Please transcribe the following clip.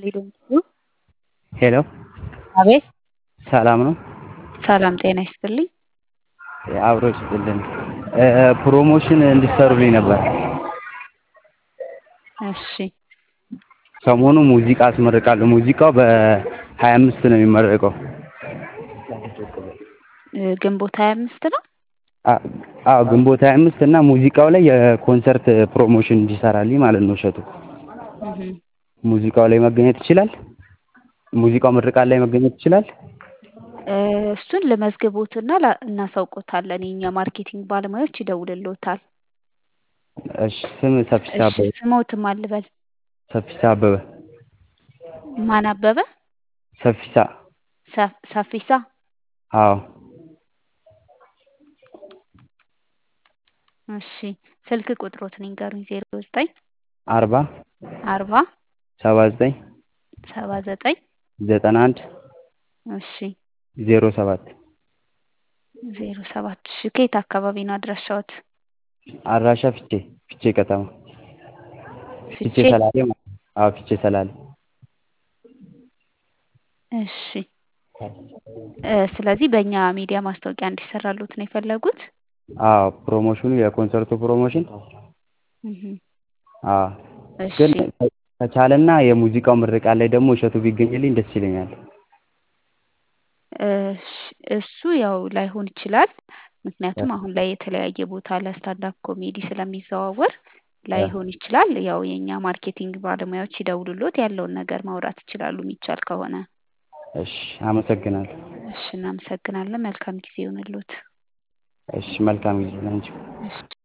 ሄሎ አቤት ሰላም ነው? ሰላም ጤና ይስጥልኝ። አብሮ ይስጥልን። ፕሮሞሽን እንድትሰሩልኝ ነበር። እሺ ሰሞኑ ሙዚቃ አስመርቃለሁ። ሙዚቃው በሀያ አምስት ነው የሚመረቀው። ግንቦት ሀያ አምስት ነው? አዎ ግንቦት ሀያ አምስት እና ሙዚቃው ላይ የኮንሰርት ፕሮሞሽን እንዲሰራልኝ ማለት ነው እሸቱ። ሙዚቃው ላይ መገኘት ይችላል? ሙዚቃው ምርቃት ላይ መገኘት ይችላል? እሱን ልመዝግቦትና እናሳውቆታለን። የእኛ ማርኬቲንግ ባለሙያዎች ይደውልልዎታል። እሺ ስም ሰፊሳ እሺ አበበ ስሞትም አልበል ሰፊሳ አበበ ማን አበበ? ሰፊሳ ሰ- ሰፊሳ አዎ እሺ ስልክ ቁጥሮትን ይንገሩኝ። ዜሮ ዘጠኝ አርባ አርባ ሰባ ዘጠኝ ሰባ ዘጠኝ ዘጠና አንድ እሺ ዜሮ ሰባት ዜሮ ሰባት እሺ ከየት አካባቢ ነው አድራሻዎት? አድራሻ ፊቼ ፊቼ ከተማ ፊቼ ፍቼ ሰላሌ ማለት ነው። አዎ ፊቼ ሰላሌ እሺ እ ስለዚህ በእኛ ሚዲያ ማስታወቂያ እንዲሰራሉት ነው የፈለጉት? አዎ ፕሮሞሽኑ የኮንሰርቱ ፕሮሞሽን እህ አዎ እሺ ግን ከቻለና የሙዚቃው ምርቃት ላይ ደግሞ እሸቱ ቢገኝልኝ ደስ ይለኛል። እሺ እሱ ያው ላይሆን ይችላል። ምክንያቱም አሁን ላይ የተለያየ ቦታ ለስታንዳፕ ኮሜዲ ስለሚዘዋወር ላይሆን ይችላል። ያው የእኛ ማርኬቲንግ ባለሙያዎች ይደውሉልዎት ያለውን ነገር ማውራት ይችላሉ የሚቻል ከሆነ። እሺ አመሰግናለሁ። እሺ እናመሰግናለን። መልካም ጊዜ ይሁንልዎት። እሺ መልካም ጊዜ ላንቺም። እሺ